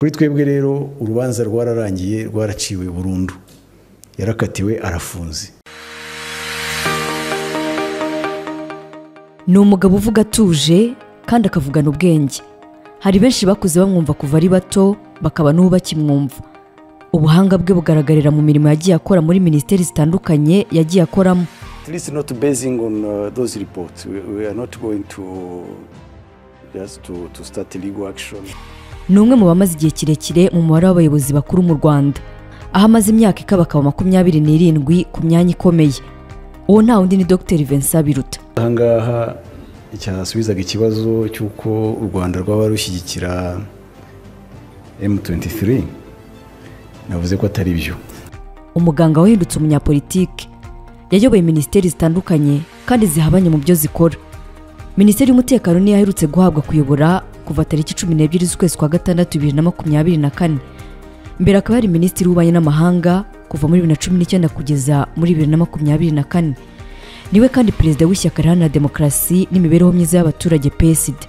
kuri twebwe rero urubanza rwararangiye rwaraciwe burundu yarakatiwe arafunze ni umugabo uvuga atuje kandi akavugana ubwenge hari benshi bakuze bamwumva kuva ari bato bakaba n'ubu bakimwumva ubuhanga bwe bugaragarira mu mirimo yagiye akora muri minisiteri zitandukanye yagiye akoramo Please not basing on uh, those reports. We, we are not going to just to, to start legal action. ni umwe mu bamaze igihe kirekire mu mubare w'abayobozi bakuru mu rwanda aho amaze imyaka ikabakaba makumyabiri n'irindwi ku myanya ikomeye uwo nta wundi ni dr vincent biruta ahangaha cyasubizaga ikibazo cy'uko u rwanda rwaba rushyigikira M23 navuze ko atari byo umuganga wahindutse umunyapolitike yayoboye minisiteri zitandukanye kandi zihabanye mu byo zikora minisiteri y'umutekano niyo aherutse guhabwa kuyobora kuva tariki cumi n'ebyiri z'ukwezi kwa gatandatu bibiri na makumyabiri na kane mbere akaba yari minisitiri w'ububanyi n'amahanga kuva muri bibiri na cumi n'icyenda kugeza muri bibiri na makumyabiri na kane niwe kandi perezida w'ishyaka riharanira demokarasi n'imibereho myiza y'abaturage psd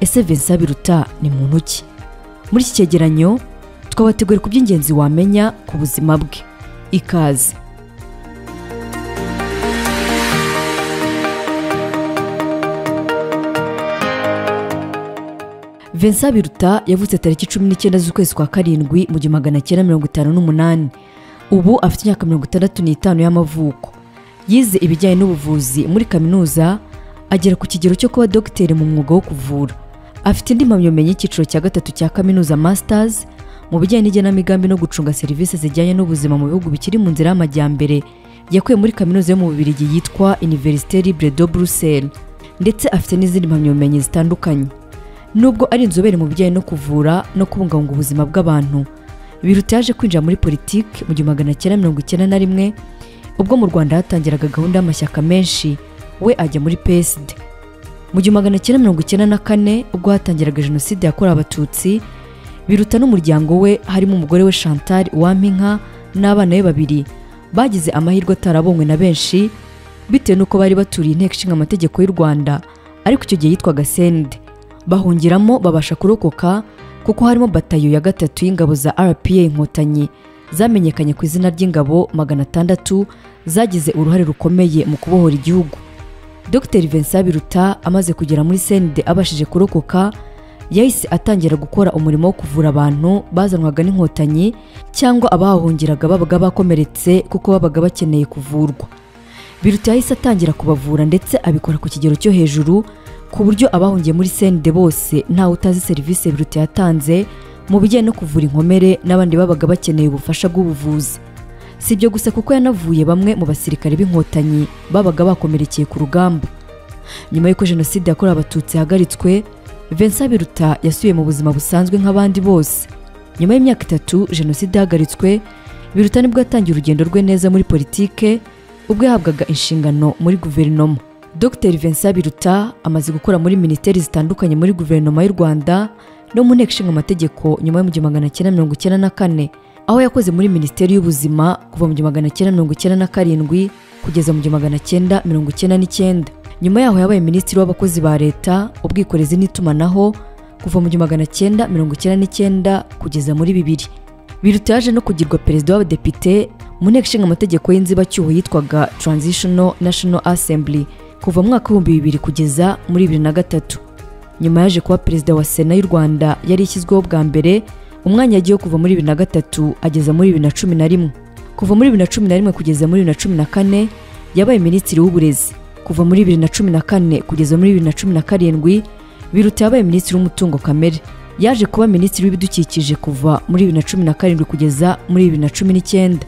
ese vincent biruta ni muntu ki muri iki cyegeranyo twabateguriye ku by'ingenzi wamenya ku buzima bwe ikaze Vincent Biruta yavutse tariki cumi n'icyenda z'ukwezi kwa karindwi mu gihumbi magana cyenda mirongo itanu n'umunani ubu afite imyaka mirongo itandatu n'itanu y'amavuko yize ibijyanye n'ubuvuzi muri kaminuza agera ku kigero cyo kuba dogiteri mu mwuga wo kuvura afite indi mpamyabumenyi y'icyiciro cya gatatu cya kaminuza masters mu bijyanye n'igenamigambi no gucunga serivisi zijyanye n'ubuzima mu bihugu bikiri mu nzira y'amajyambere yakuye muri kaminuza yo mu Bubiligi yitwa Université Libre de Bruxelles ndetse afite n'izindi mpamyabumenyi zitandukanye nubwo ari inzobere mu bijyanye no kuvura no kubungabunga ubuzima bw'abantu biruta yaje kwinjira muri politiki mu gihumbi magana cyenda mirongo icyenda na rimwe ubwo mu rwanda hatangiraga gahunda y'amashyaka menshi we ajya muri psd mu gihumbi magana cyenda mirongo icyenda na kane ubwo hatangiraga jenoside yakorewe abatutsi biruta n'umuryango we harimo umugore we chantal wampinka n'abana be babiri bagize amahirwe atarabonywe na benshi bitewe n'uko bari baturiye inteko ishinga amategeko y'u rwanda ariko icyo gihe yitwaga sende bahungiramo babasha kurokoka kuko harimo batayo ya gatatu y'ingabo za rpa inkotanyi zamenyekanye ku izina ry'ingabo magana atandatu zagize uruhare rukomeye mu kubohora igihugu dr vincent biruta amaze kugera muri sende abashije kurokoka yahise atangira gukora umurimo wo kuvura abantu bazanwaga n'inkotanyi cyangwa abahahungiraga babaga bakomeretse kuko babaga bakeneye kuvurwa biruta yahise atangira kubavura ndetse abikora ku kigero cyo hejuru ku buryo abahungiye muri sende bose ntawe utazi serivisi biruta yatanze mu bijyanye no kuvura inkomere n'abandi babaga bakeneye ubufasha bw'ubuvuzi si ibyo gusa kuko yanavuye bamwe mu basirikare b'inkotanyi babaga bakomerekeye ku rugamba nyuma y'uko jenoside yakorewe abatutsi yahagaritswe vincent biruta yasubiye mu buzima busanzwe nk'abandi bose nyuma y'imyaka itatu jenoside yahagaritswe biruta nibwo yatangiye urugendo rwe neza muri politike ubwo yahabwaga inshingano muri guverinoma dr vincent biruta amaze gukora muri minisiteri zitandukanye muri guverinoma y'u rwanda no mu nteko ishinga amategeko nyuma y'igihumbi magana cyenda mirongo icyenda na kane aho yakoze muri minisiteri y'ubuzima kuva mu gihumbi magana cyenda mirongo icyenda na karindwi kugeza mu gihumbi magana cyenda mirongo icyenda n'icyenda nyuma yaho yabaye minisitiri w'abakozi ba leta ubwikorezi n'itumanaho kuva mu gihumbi magana cyenda mirongo icyenda n'icyenda kugeza muri bibiri biruta yaje no kugirwa perezida w'abadepite mu nteko ishinga amategeko y'inzibacyuho yitwaga transitional national assembly kuva mu mwaka w'ibihumbi bibiri kugeza muri bibiri na gatatu nyuma yaje kuba perezida wa sena y'u rwanda yari ishyizweho bwa mbere umwanya yagiyeho kuva muri bibiri na gatatu ageza muri bibiri na cumi na rimwe kuva muri bibiri na cumi na rimwe kugeza muri bibiri na cumi na kane yabaye minisitiri w'uburezi kuva muri bibiri na cumi na kane kugeza muri bibiri na cumi na karindwi biruta yabaye minisitiri w'umutungo kamere yaje kuba minisitiri w'ibidukikije kuva muri bibiri na cumi na karindwi kugeza muri bibiri na cumi n'icyenda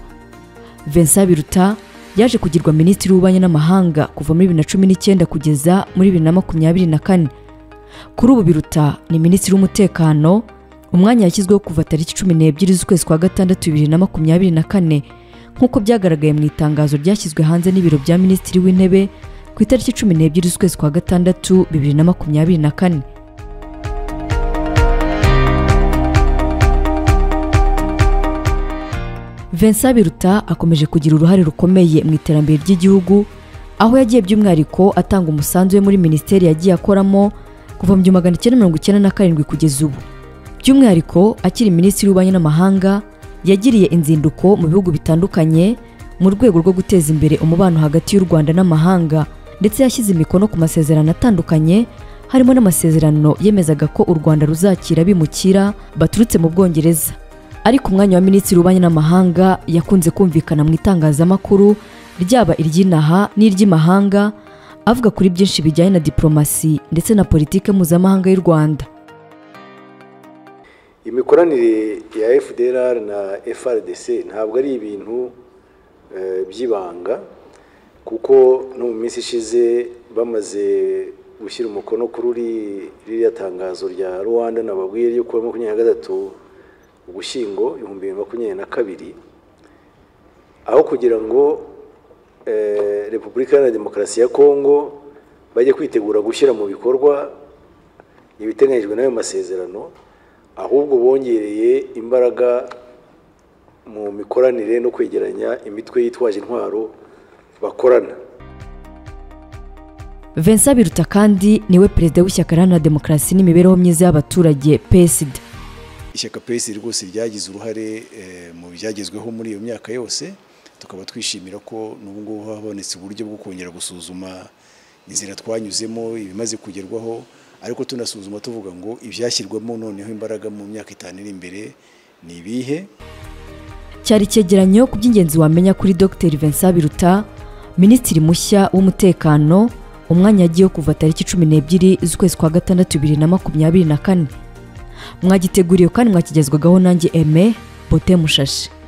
vincent biruta yaje kugirwa minisitiri w'ububanyi n'amahanga kuva muri bibiri na cumi n'icyenda kugeza muri bibiri na makumyabiri na kane kuri ubu biruta ni minisitiri w'umutekano umwanya yashyizweho kuva tariki cumi n'ebyiri z'ukwezi kwa gatandatu bibiri na makumyabiri na kane nk'uko byagaragaye mu itangazo ryashyizwe hanze n'ibiro bya minisitiri w'intebe ku itariki cumi n'ebyiri z'ukwezi kwa gatandatu bibiri na makumyabiri na kane Vincent Biruta akomeje kugira uruhare rukomeye mu iterambere ry'igihugu aho yagiye by'umwihariko atanga umusanzu we muri minisiteri yagiye akoramo kuva mu gihumbi magana cyenda mirongo icyenda na karindwi kugeza ubu by'umwihariko akiri minisitiri w'ububanyi n'amahanga yagiriye inzinduko mu bihugu bitandukanye mu rwego rwo guteza imbere umubano hagati y'u rwanda n'amahanga ndetse yashyize imikono ku masezerano atandukanye harimo n'amasezerano yemezaga ko u rwanda ruzakira abimukira baturutse mu bwongereza ariko umwanya wa minisitiri w'ububanyi n'amahanga yakunze kumvikana mu itangazamakuru ryaba iry'inaha n'iry'imahanga avuga kuri byinshi bijyanye na diporomasi ndetse na politike mpuzamahanga y'u rwanda imikoranire ya fdr na frdc ntabwo ari ibintu eh, by'ibanga kuko no mu minsi ishize bamaze gushyira umukono kuri uri- ririya tangazo rya rwanda nababwiye ryo kuwa makumyabiri na gatatu ugushyingo ibihumbi bibiri na makumyabiri na kabiri aho kugira ngo eh, repubulika iharanira demokarasi ya kongo bajye kwitegura gushyira mu bikorwa ibiteganyijwe n'ayo masezerano ahubwo bongereye imbaraga mu mikoranire no kwegeranya imitwe yitwaje intwaro bakorana Vincent Biruta kandi niwe perezida w'ishyaka iharanira demokarasi n'imibereho myiza y'abaturage PSD ishyaka pesi rwose ryagize uruhare eh, mu byagezweho muri iyo myaka yose tukaba twishimira ko n'ubu ngubu habonetse uburyo bwo kongera gusuzuma inzira twanyuzemo ibimaze kugerwaho ariko tunasuzuma tuvuga ngo ibyashyirwamo noneho imbaraga mu myaka itanu iri imbere ni ibihe cyari icyegeranyo ku by'ingenzi wamenya kuri Dr Vincent Biruta minisitiri mushya w'umutekano umwanya yagiyeho kuva tariki cumi n'ebyiri z'ukwezi kwa gatandatu bibiri na makumyabiri na kane mwagiteguriwe kandi mwakigezwagaho nanjye Aime Bote Mushashi